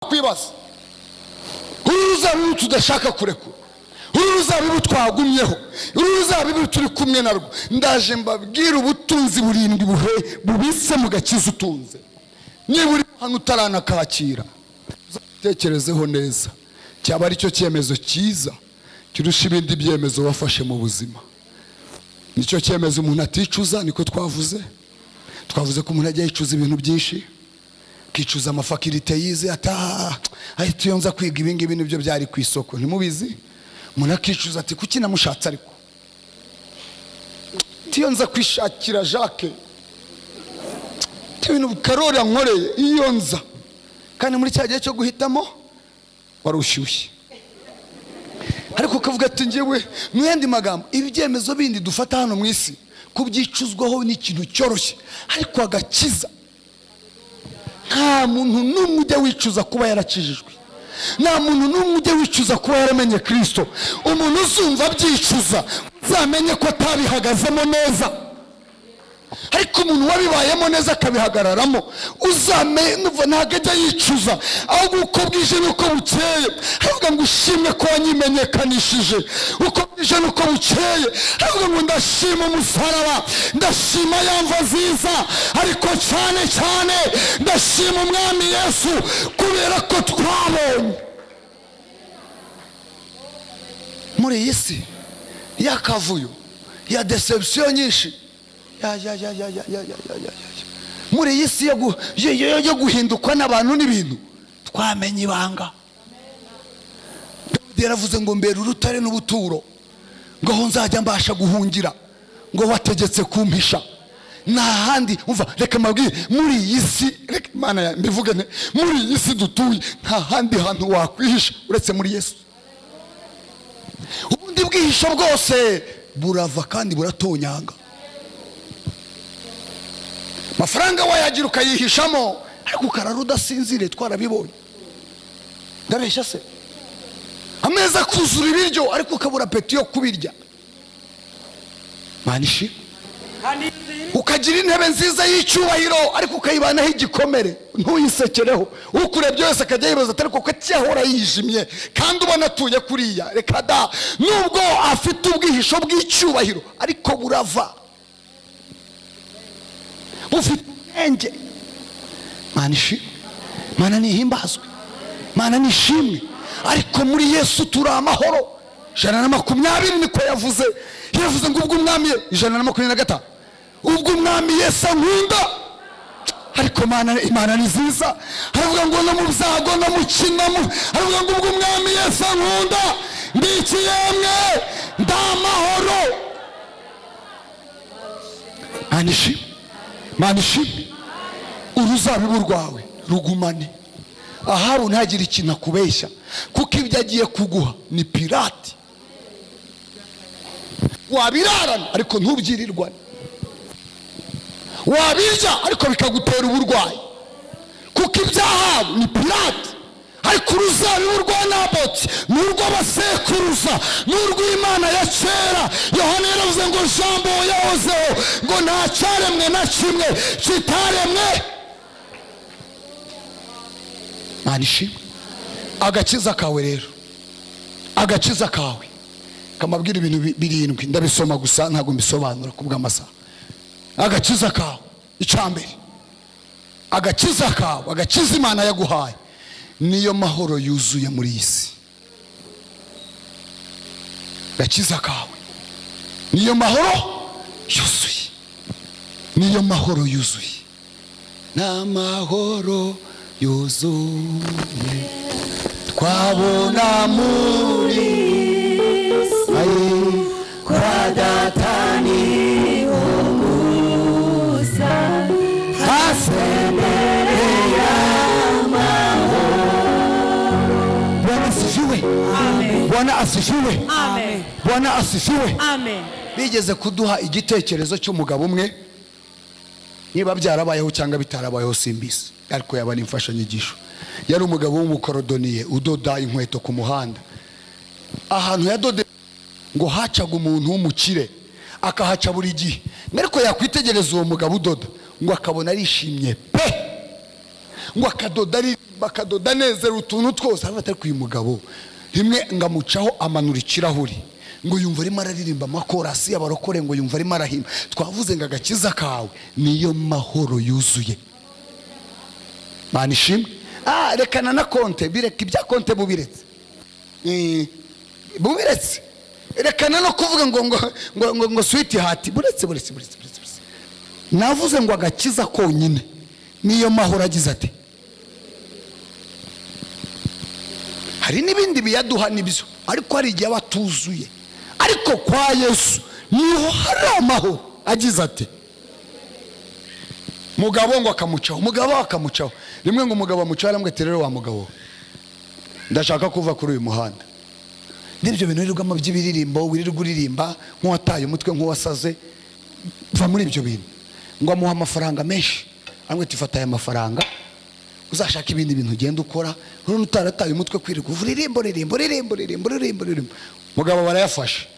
wakwibaza uruzabibu tudashaka kurekura uruzabibu twagumyeho uruzabibu turi kumwe narwo ndaje mbabwire ubutunzi burindwi buhe bubitse mu gakiza utunze niba uri hano utaranakakira uzatekerezeho neza cyaba ari cyo cyemezo cyiza kirusha ibindi byemezo wafashe mu buzima nicyo cyemezo umuntu aticuza niko twavuze twavuze ko umuntu ajya yicuza ibintu byinshi akicuza amafakirite yize ata ahita iyo nza kwiga ibingibi nibyo byari ku isoko ntimubizi umuntu akicuza ati kuki namushatse ariko iyo nza kwishakira jacques ibintu karori yankoreye iyo nza kandi muri cya gihe cyo guhitamo wari ushyushye ariko ukavuga ati ngewe mu yandi magambo ibyemezo bindi dufata hano mu isi kubyicuzwaho ni ikintu cyoroshye ariko agakiza nta muntu n'umwe ujya wicuza kuba yarakijijwe nta muntu n'umwe ujya wicuza kuba yaramenye kirisito umuntu uzumva abyicuza uzamenye ko atabihagazemo neza ariko umuntu wabibayemo neza akabihagararamo uzamenye ntabwo ajya yicuza ahubwo uko bwije n'uko bukeye aravuga ngo ushimwe ko wanyimenyekanishije uko bwije n'uko bukeye aravuga ngo ndashima umusaraba ndashima ya mva nziza ariko cyane cyane ndashima umwami yesu kubera ko twabonye muri iyi si y'akavuyo ya desebusiyo nyinshi muri iyi si yo guhindukwa n'abantu n'ibintu twamenya ibanga yaravuze ngo mbere urutare n'ubuturo ngo aho nzajya mbasha guhungira ngo wategetse kumpisha nta handi umva reka mbabwire muri iyi si mbivuge muri iyi si dutuye nta handi hantu wakwihisha uretse muri yesu ubundi bwihisho bwose burava kandi buratonyanga amafaranga wayagira ukayihishamo ariko ukarara udasinzire twarabibonye ndareshya se ameza akuzura ibiryo ariko ukabura peti yo kubirya manishi ukagira intebe nziza y'icyubahiro ariko ukayibanaho igikomere ntuyisekereho ukurebye wese akajya yibaza atari kuko cyahora yijimye kandi ubona atuye kuriya reka da nubwo afite ubwihisho bw'icyubahiro ariko burava ufite ubwenge mana ishimwe mana nihimbazwe mana nishimwe ariko muri yesu turi amahoro ijana na makumyabiri niko yavuze yavuze ngo ubwo umwami ijana na makumyabiri na gatanu ubwo umwami yesu ankunda ariko imana ni nziza aravuga ngo no mu byago no mu kinamo aravuga ngo ubwo umwami yesu ankunda ndi ikiyemwe ndi amahoro mana ishimwe mana ishimwe uruzabibu rwawe rugumane ahari ntagire ikintu akubeshya kuko ibyo agiye kuguha ni pirate wabirarana ariko ntubyirirwane wabirya ariko bikagutera uburwayi kuko ibyahawe ni pirate ariko uruzabibu rwa naboti ni urw'abasekuruza ni urw'imana ya kera yohana yaravuze ngo jambo yahozeho ngo nta cyaremwe na kimwe kitaremwe mwana ishimwe agakiza kawe rero agakiza kawe kamabwira ibintu birindwi ndabisoma gusa ntabwo mbisobanura ku bw'amasaha agakiza kawe icambere agakiza kawe agakiza imana yaguhaye niyo mahoro yuzuye muri iyi si gakiza kawe niyo mahoro yuzuye niyo mahoro yuzuye ni amahoro yuzuye twabona muri ayi kwa dataniho gusa hasemere bwana asifiwe bwana asifiwe bigeze kuduha igitekerezo cy'umugabo umwe niba byarabayeho cyangwa bitarabayeho simbizi ariko yaba ari imfashanyigisho yari umugabo w'umukorodoniye udoda inkweto ku muhanda ahantu yadodeye ngo hacaga umuntu w'umukire akahaca buri gihe ariko yakwitegereza uwo mugabo udoda ngo akabona arishimye pe ngo akadoda ari bakadoda neza utuntu twose ariko batari uyu mugabo rimwe ngamucaho amanura ikirahuri ngo yumva arimo araririmba amakorasi y'abarokore ngo yumva arimo arahimba twavuze ngo agakiza kawe niyo mahoro yuzuye mpana ishimwe ah rekana na konte bireka ibya konte bubiretse Eh, bubiretse rekana no kuvuga ngo ngo ngo ngo ngo switi hati buretse buretse buretse buretse buretse. navuze ngo agakiza konyine niyo mahoro agize ati hari n'ibindi biyaduha nibyo ariko hari igihe aba atuzuye ariko kwa yesu niho hari amahoro agize ati mugabo ngo akamucaho mugabo akamucaho rimwe ngo umugabo amucaho aramwete rero wa mugabo we, ndashaka kuva kuri uyu muhanda n'ibyo bintu wirirwamo by'ibiririmbo wirirwa uririmba nk'uwataye umutwe nk'uwasaze va muri ibyo bintu ngo amuhe amafaranga menshi aramwita ifata aya mafaranga uzashaka ibindi bintu ugenda ukora rero utarataye umutwe kwirirwa uvuga iririmbo ririmbo ririmbo ririmbo ririmbo ririmbo mugabo barayafashe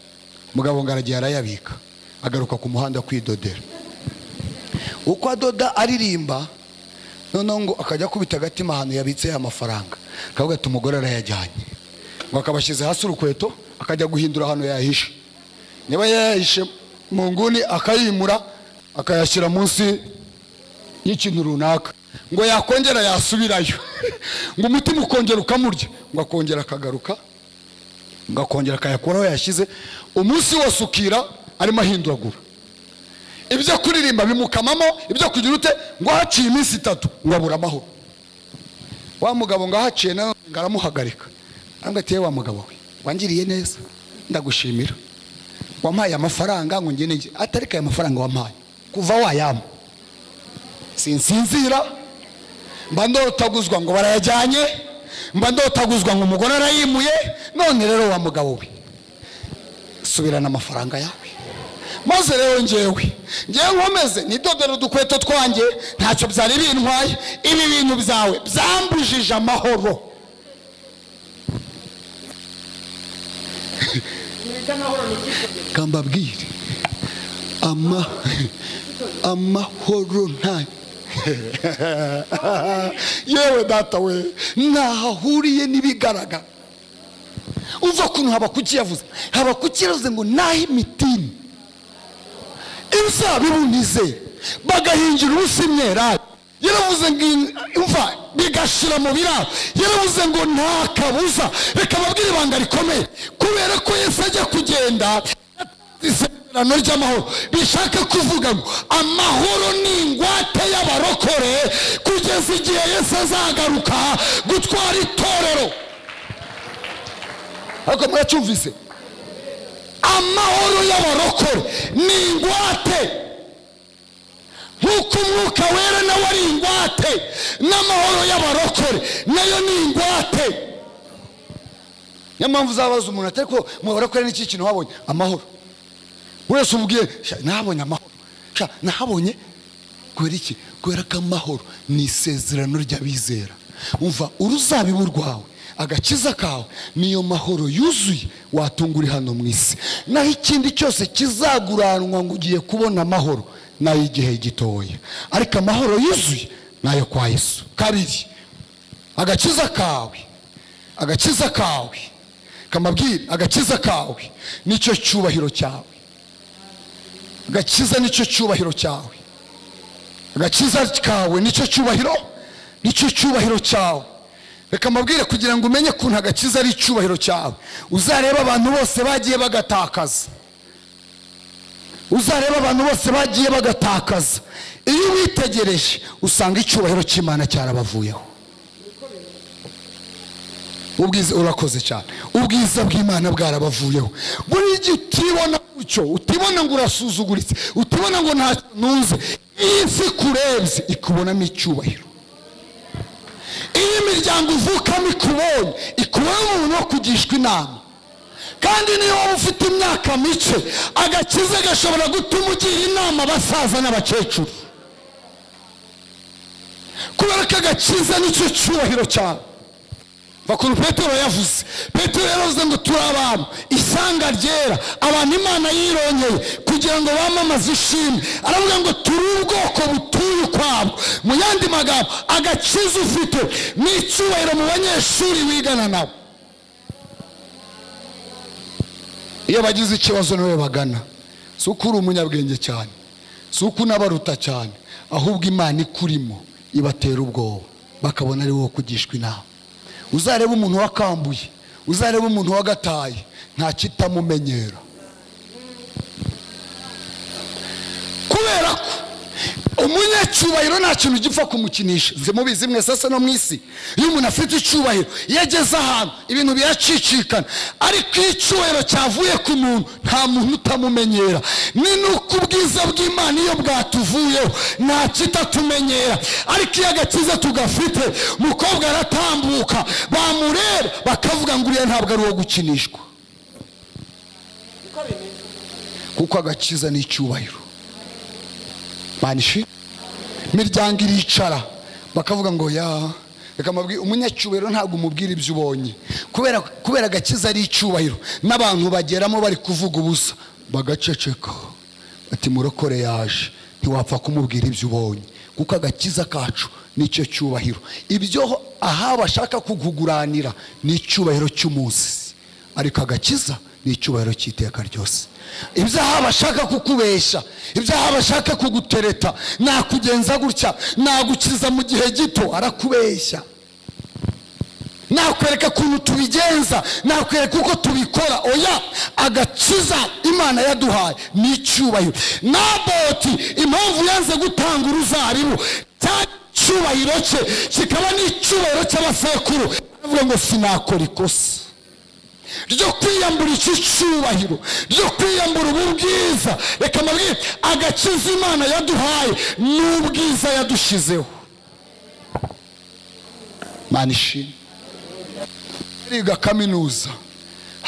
mugabo ngo aragiye arayabika agaruka ku muhanda kwidodera uko adoda aririmba noneho ngo akajya akubita agatima ahantu yabitse ya mafaranga akavuga ati umugore arayajyanye ngo akabashyize hasi urukweto akajya guhindura ahantu yayahishe niba yayahishe mu nguni akayimura akayashyira munsi y'ikintu runaka ngo yakongera yasubirayo ngo umutima ukongera ukamurya ngo akongera akagaruka ngo akongera akayakuraho yashyize umunsi wose ukira arimo ahinduragura ibyo kuririmba bimukamamo ibyo kugira ute ngo haciye iminsi itatu ngo abura amahoro wa mugabo ngo ahaciye nawe ngo aramuhagarika arambwira ati "Yewe wa mugabo we wangiriye neza ndagushimira wampaye amafaranga ngo ngende njye atariko aya mafaranga wampaye kuva wayampa sinsinzira mba ndotaguzwa ngo barayajyanye mba ndotaguzwa ngo umugore arayimuye none rero wa mugabo we subirana amafaranga yawe maze rero ngewe ngewe nkomeze nidodera udukweto twanjye ntacyo byari bintwaye ibi bintu byawe byambujije amahoro kambabwire ama amahoro nta yewe data we ntaho ahuriye n'ibigaragara uva kuntu haba kukiyavuze haba kukiyavuze ngo naho imitini inzabibu nizeye bagahingira ubusa imyerari yaravuze ngo in- imva bigashira mu biraro yaravuze ngo nta kabuza reka babwire ibanga rikomeye kubera ko yesu ajya kugenda isezerano ry'amahoro bishaka kuvuga ngo amahoro ni ingwate y'abarokore kugeza igihe yesu azagaruka gutwara itorero ariko muracyumvise amahoro y'abarokore ni ingwate nk'uko umwuka wera nawe ari ingwate n'amahoro y'abarokore nayo ni ingwate niyo mpamvu uzabaza umuntu atari ko mu barokore n'iki kintu wabonye amahoro buri wese umubwiye "Sha, nahabonye amahoro Sha, nahabonye kubera iki kubera ko amahoro ni isezerano ry'abizera umva uruzabibu rwawe agakiza kawe niyo mahoro yuzuye watunga uri hano mu isi naho ikindi cyose kizaguranwa ngo ugiye kubona amahoro ni ay'igihe gitoya ariko amahoro yuzuye ni ayo kwa yesu kabiri agakiza kawe agakiza kawe kamabwire agakiza kawe nicyo cyubahiro cyawe agakiza nicyo cyubahiro cyawe agakiza kawe nicyo cyubahiro nicyo cyubahiro cyawe reka mbabwire kugira ngo umenye ukuntu agakiza ari icyubahiro cyawe uzarebe abantu bose bagiye bagatakaza uzarebe abantu bose bagiye bagatakaza iyo uwitegereje usanga icyubahiro cy'imana cyarabavuyeho ubwiza urakoze cyane ubwiza bw'imana bwarabavuyeho buri gihe utibona gutyo utibona ngo urasuzuguritse utibona ngo nta ntuze iyi si ikurebye ikubonamo icyubahiro iyo imiryango uvukamo ikubonye ikubonye umuntu wo kugishwa inama kandi niyo waba ufite imyaka mike agakiza gashobora gutuma ugira inama abasaza n'abakecuru kubera ko agakiza nicyo cyubahiro cyawe bakuru petero yavuze petero yaravuze ngo turi abantu isanga ryera abantu imana yirongeye kugira ngo bamamaze ishimwe aravuga ngo turi ubwoko butuye ukwabo mu yandi magambo agakiza ufite ni icyubahiro mu banyeshuri wigana nabo iyo bagize ikibazo niwe bagana si uko uri umunyabwenge cyane si uko unabaruta cyane ahubwo imana ikurimo ibatera ubwoba bakabona ari wowe kugishwa inama uzarebe umuntu wakambuye uzarebe umuntu wagataye nta kitamumenyera kubera ko umunyacyubahiro nta kintu gipfa kumukinisha nzi mubizi mwese asa no mu isi iyo umuntu afite icyubahiro iyo ageze ahantu ibintu biracicikana ariko iyo icyubahiro cyavuye ku muntu nta muntu utamumenyera ni nuko ubwiza bw'imana iyo bwatuvuyeho nta kitatumenyera ariko iyo agakiza tugafite umukobwa aratambuka bamureba bakavuga ngo uriya ntabwo ari uwo gukinishwa kuko agakiza ni icyubahiro manishi imiryango iricara bakavuga ngo ya reka mabwi umunyacyubahiro ntabwo umubwira ibyo ubonye kubera kubera agakiza ari icyubahiro n'abantu bageramo bari kuvuga ubusa bagaceceka ati murokore yaje ntiwapfa kumubwira ibyo ubonye kuko agakiza kacu nicyo cyubahiro ibyo aha bashaka kuguguranira ni icyubahiro cy'umunsi ariko agakiza ni icyubahiro cy'iteka ryose ibyaha bashaka kukubeshya ibyaha bashaka kugutereta nakugenza gutya nagukiza mu gihe gito arakubeshya nakwereka ukuntu tubigenza nakwereka uko tubikora oya agakiza imana yaduhaye ni icyubahiro naboti impamvu yanze gutanga uruzabibu cya cyubahiro cye kikaba n'icyubahiro cy'abasekuru avuga ngo sinakora ikosa ryo kwiyambura iki cyubahiro ryo kwiyambura ubu bwiza reka mabwire agakiza imana yaduhaye n'ubwiza yadushizeho mana ishimwe ariga kaminuza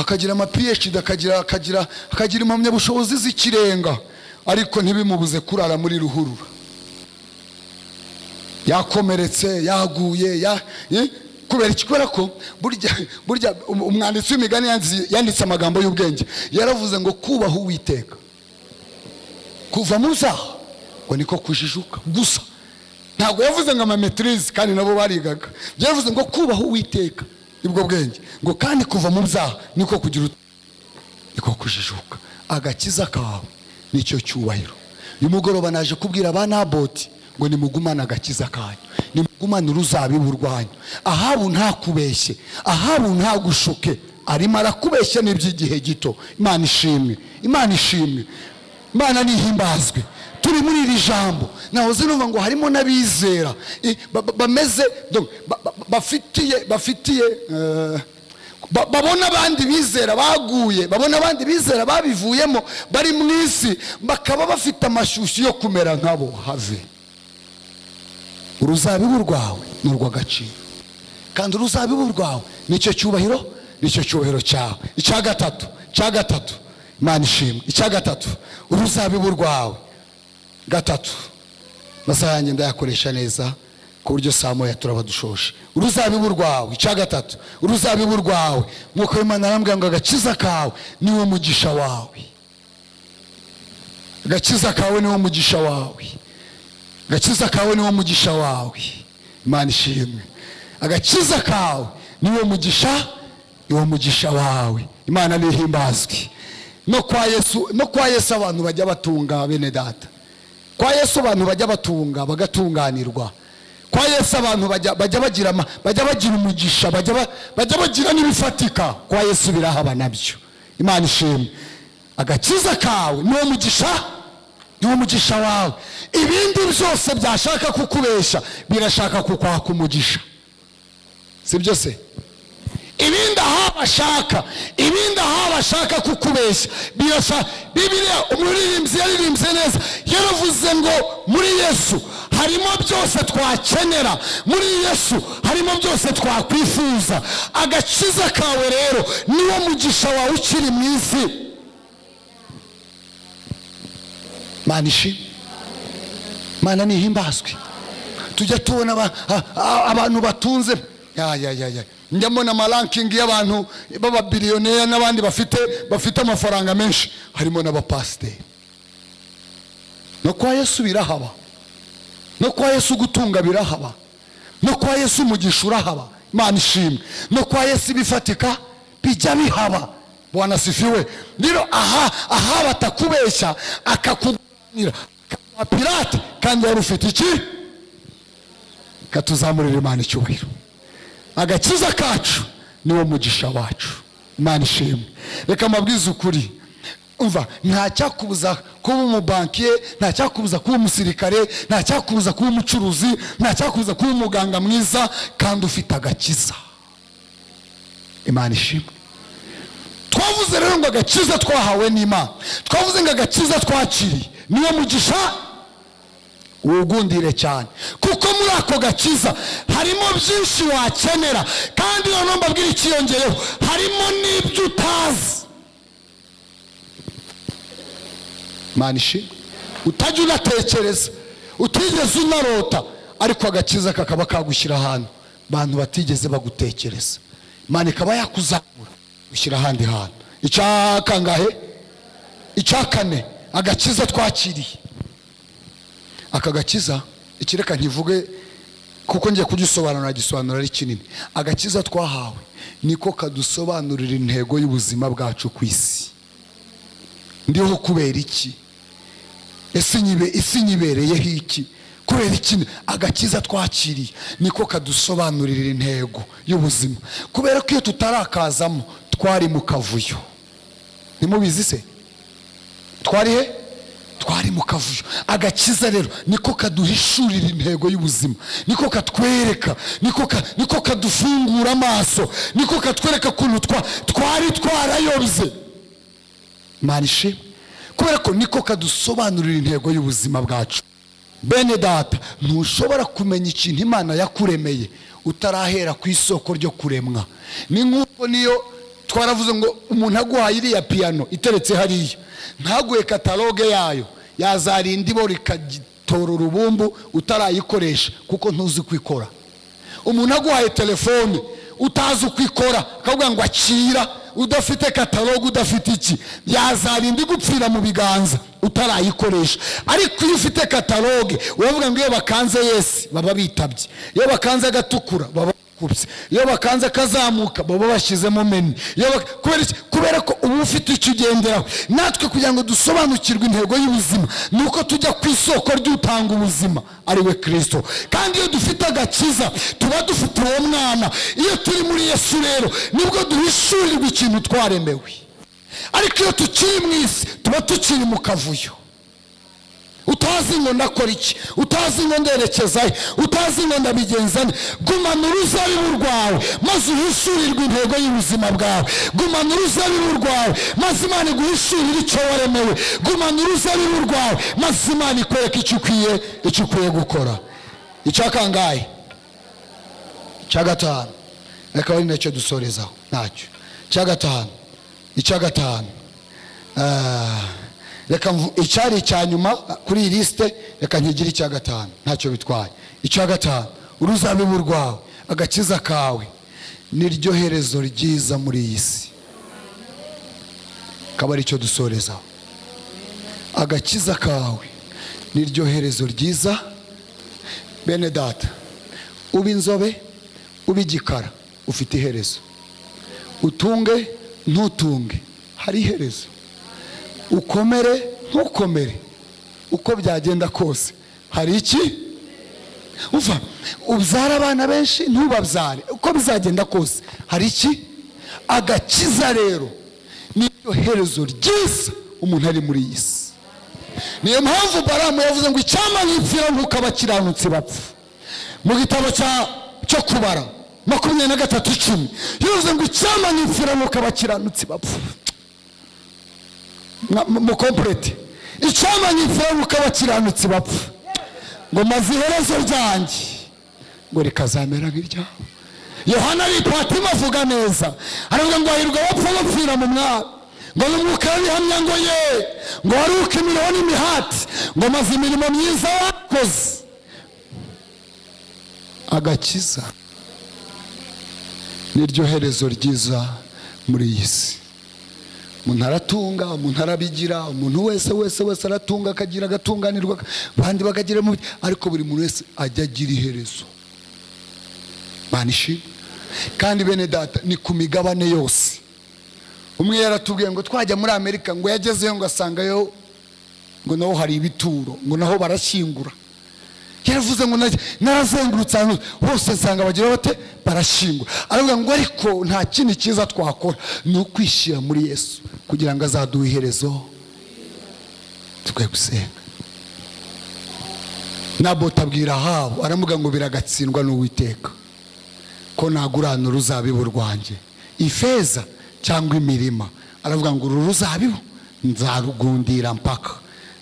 akagira ama phd akagira akagira akagira impamyabushobozi z'ikirenga ariko ntibimubuze kurara muri ruhurura yakomeretse yaguye ya, eh? kubera iki kubera ko burya burya umwanditsi w'imigani yanditse amagambo y'ubwenge yaravuze ngo kubaha uwiteka kuva mu zaha ngo niko kujijuka gusa ntabwo yavuze ngo amametirize kandi nabo barigaga yavuze ngo kubaha uwiteka nibwo bwenge ngo kandi kuva mu byaha niko kugira niko kujijuka agakiza kawe nicyo cyubahiro uyu mugoroba naje kubwira ba naboti ngo nimugumane agakiza kanyu nimugumane uruzabibu rwanyu ahabu ntakubeshye ahabu ntagushuke arimo arakubeshya n'iby'igihe gito imana ishimwe imana ishimwe imana nihimbazwe turi muri iri jambo nahoze numva ngo harimo n'abizera eh, ba- ba- bameze donc, ba- ba- bafitiye bafitiye eh, ba- babona abandi bizera baguye babona abandi bizera babivuyemo bari mu isi bakaba bafite amashyushyu yo kumera nkabo have uruzabibu rwawe ni urw'agaciro kandi uruzabibu rwawe nicyo cyubahiro nicyo cyubahiro cyawe icya gatatu icya gatatu imana ishimwe icya gatatu uruzabibu rwawe gatatu amasaha yanjye ndayakoresha neza ku buryo saa moya turaba dushoshe uruzabibu rwawe icya gatatu uruzabibu rwawe nk'uko w'imana arambwira ngo agakiza kawe niwo mugisha wawe agakiza kawe niwo mugisha wawe agakiza kawe niwo mugisha wawe imana ishimwe agakiza kawe niwo mugisha niwo mugisha wawe imana nihimbazwe no kwa yesu no kwa yesu abantu bajya batunga bene data kwa yesu abantu bajya batunga bagatunganirwa kwa yesu abantu bajya bajya bagira ama- bajya bagira umugisha bajya ba- bajya bagira n'ibifatika kwa yesu birahaba nabyo imana ishimwe agakiza kawe niwo mugisha niwo mugisha wawe ibindi byose byashaka kukubesha birashaka kukwaka umugisha si byo se ibindi aho bashaka ibindi aho bashaka kukubeshya birashaka bibiliya umuririmbyi yaririmbye neza yaravuze ngo muri yesu harimo byose twakenera muri yesu harimo byose twakwifuza agakiza kawe rero niwo mugisha wawe ukiri mu isi mana ishimwe mana nihimbazwe tujya tubona aba- a- a- abantu batunze ya ya ya ya njya mbona amarankingi y'abantu b'ababiliyoneri n'abandi bafite bafite amafaranga menshi harimo n'abapasiteri no kwa yesu birahaba no kwa yesu ugutunga birahaba no kwa yesu umugisha urahaba imana ishimwe no kwa yesu ibifatika bijya bihaba bwanasifiwe rero aha aha batakubeshya akakuganira akaguha pirate kandi wari ufite iki katuzamurira imana icyubahiro agakiza kacu niwo mugisha wacu imana ishimwe reka amabwiriza ukuri umva ntacyakubuza kuba umubankiye ntacyakubuza kuba umusirikare ntacyakubuza kuba umucuruzi ntacyakubuza kuba umuganga mwiza kandi ufite agakiza imana ishimwe twavuze rero ngo agakiza twahawe n'imana twavuze ngo agakiza twakiriye niwo mugisha wugundire cyane kuko muri ako gakiza harimo byinshi wakenera kandi noneho mbabwira ikiyongeyeho harimo n'ibyo utazi manishi utajya unatekereza utigeze unarota ariko agakiza kakaba kagushyira ahantu abantu batigeze bagutekereza imana ikaba yakuzamura gushyira ahandi hantu icyakangahe icyakane agakiza twakiriye aka gakiza ikireka nkivuge kuko ngiye kugisobanura gisobanura ari kinini agakiza twahawe niko kadusobanurira intego y'ubuzima bwacu ku isi ndiho kubera iki ese nyibe- isi nyibereyeho iki kubera iki agakiza twakiriye niko kadusobanurira intego y'ubuzima kubera ko iyo tutarakazamo twari mu kavuyo ntimubizi se twari he twari mu kavuyo agakiza rero niko kaduhishurira intego y'ubuzima niko katwereka niko ka- niko kadufungura amaso niko katwereka ukuntu twa- twari twarayobye imana ishimwe kubera ko niko kadusobanurira intego y'ubuzima bwacu bene data ntushobora kumenya ikintu imana yakuremeye utarahera ku isoko ryo kuremwa ni nk'uko niyo twaravuze ngo umuntu aguhaye iriya piyano iteretse hariya ntaguhe kataloge yayo yazarinda ibo rikagitora urubumbu utarayikoresha kuko ntuzi uko ikora umuntu aguhaye telefone utazi uko ikora akavuga ngo akira udafite kataloge udafite iki yazarinda igupfira mu biganza utarayikoresha ariko iyo ufite kataloge uravuga ngo iyo bakanze yesi baba bitabye iyo bakanze agatukura baba bakubye iyo bakanze akazamuka baba bashyizemo meni Iyo bak- kubera iki? kubera ko uba ufite icyo ugenderaho natwe kugira ngo dusobanukirwe intego y'ubuzima ni uko tujya ku isoko ry'utanga ubuzima ari we kirisito kandi iyo dufite agakiza tuba dufite uwo mwana iyo turi muri yesu rero nibwo duhishurirwa ikintu twaremewe ariko iyo tukiri mu isi tuba tukiri mu kavuyo utazi ngo ndakora iki utazi ngo nderekeza he utazi ngo ndabigenza nde gumana uruzabibu rwawe maze uhishurirwe intego y'ubuzima bwawe gumana uruzabibu rwawe maze imana iguhishurire icyo waremewe gumana uruzabibu rwawe maze imana ikwereka icyo ukwiye icyo ukwiye gukora icya kangahe icya gatanu akaba ari nacyo dusorezaho ntacyo icya gatanu icya gatanu Ah, reka mvu- icyari icya nyuma kuri iyi lisite reka nkigire icya gatanu ntacyo bitwaye icya gatanu uruzabibu rwawe agakiza kawe niryo herezo ryiza muri iyi si akaba ari cyo dusorezaho agakiza kawe niryo herezo ryiza bene data ube inzobe ube igikara ufite iherezo utunge ntutunge hari iherezo ukomere ntukomere uko byagenda kose hari iki uva ubyara abana benshi ntubabyare uko bizagenda kose hari iki agakiza rero niryo herezo ryiza umuntu ari muri iyi si niyo mpamvu baramu yavuze ngo icyampa nkipfira nk'uko abakiranutsi bapfa mu gitabo cya- cyo kubara makumyabiri na gatatu icumi yavuze ngo icyampa nkipfira nk'uko abakiranutsi bapfa Mwa- mu- mukomplete icyamanye imfuruka abakiranutsi bapfa ngo maze iherezo ryanjye ngo rikazamera nk'iryawe yohana aripatima avuga neza aravuga ngo hahirwa abapfa bapfira mu mwami ngo n'umwuka y'ihamya ngo ye ngo waruke imiroho n'imihati ngo maze imirimo myiza wakoze agakiza niryo herezo ryiza muri iyi si umuntu aratunga umuntu arabigira umuntu wese wese wese aratunga akagira agatunganirwa abandi bakagira mu ariko buri muntu wese ajya agira iherezo Mana ishimwe kandi bene data ni ku migabane yose umwe yaratubwiye ngo twajya muri amerika ngo yagezeyo ngo asangayo ngo naho hari ibituro ngo naho barashyingura yaravuze ngo na- narazengurutse ahantu hose nsanga bagira bate barashyingura aravuga ngo ariko nta kindi cyiza twakora ni ukwishyira muri yesu kugira ngo azaduhe iherezo twe gusenga nabota abwira ahabu aramuga ngo biragatsindwa n'uwiteka ko nagurana uruzabibu rwanjye ifeza cyangwa imirima aravuga ngo uru ruzabibu nzarugundira mpaka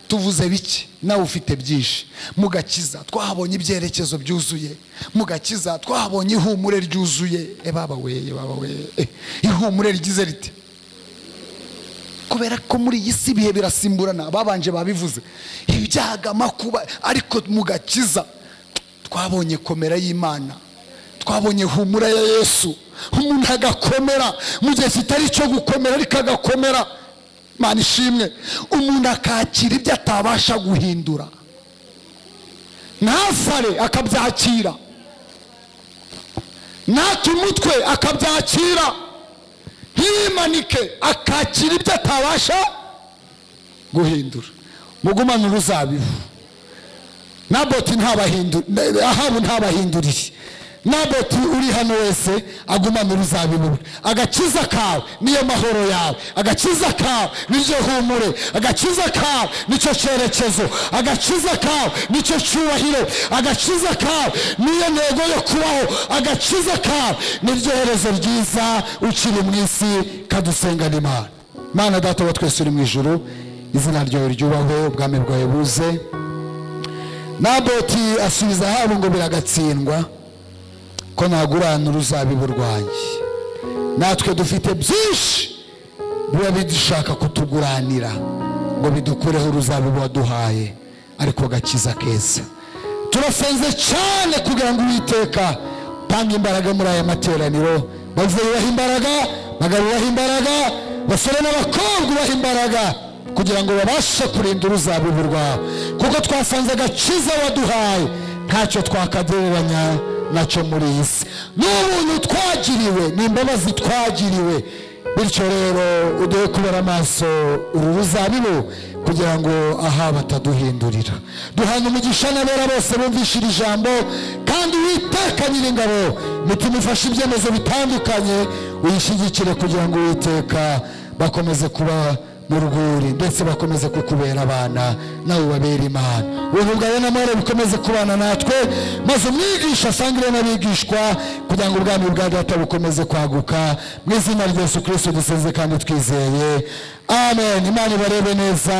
tuvuze bike nawe ufite byinshi mu gakiza twahabonye ibyerekezo byuzuye mu gakiza twahabonye ihumure ryuzuye e baba weye baba weye Eh, ihumure rigize rite kubera ko muri iyi si ibihe birasimburana babanje babivuze ibyaga amakuba ariko mu gakiza twabonye komera y'imana twabonye humura ya yesu umuntu agakomera mu gihe kitari icyo gukomera ariko agakomera mana ishimwe umuntu akakira ibyo atabasha guhindura ntasare akabyakira ntake umutwe akabyakira ntiyimanike akakira ibyo atabasha guhindura mugumane uruzabibu naboti ntabahinduriye ahabu ntabahinduriye naboti uri hano wese agumana uruzabibu bwe agakiza kawe niyo mahoro yawe agakiza kawe niryo humure agakiza kawe nicyo cyerekezo agakiza kawe nicyo cyubahiro agakiza kawe niyo ntego yo kubaho agakiza kawe niryo herezo ryiza ukiri mu isi kadusengana imana mana data wa twese uri mu ijuru izina ryawe ryubahwe ubwami bwawe buze naboti asubiza ahabu ngo biragatsindwa ko nagurana uruzabibu rwanjye natwe dufite byinshi biba bidushaka kutuguranira ngo bidukureho uruzabibu waduhaye ariko gakiza keza turasenze cyane kugira ngo uwiteka utange imbaraga muri aya materaniro bavuyeho imbaraga bagaruraho imbaraga basore n'abakobwa ubaha imbaraga kugira ngo babashe kurinda uruzabibu rwawe kuko twasanze agakiza waduhaye ntacyo twakagereranya nacyo muri iyi si ni ubuntu twagiriwe ni imbabazi twagiriwe bityo rero uduhe kubera amaso uru ruzabibu kugira ngo aha bataduhindurira duhana umugisha n'abera bose bumvishe iri jambo kandi witeka nyir'ingabo imitima ifashe ibyemezo bitandukanye uyishyigikire kugira ngo witeka bakomeze kuba mu rwuri ndetse bakomeze kukubera abana nawe ubabere imana ubuntu bwawe n'amahoro bikomeze kubana natwe maze umwigisha asangire n'abigishwa kugira ngo ubwami bwa data bukomeze kwaguka mu izina rya yesu kirisito dusenze kandi twizeye amen imana ibarebe neza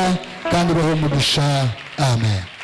kandi ibahe umugisha amen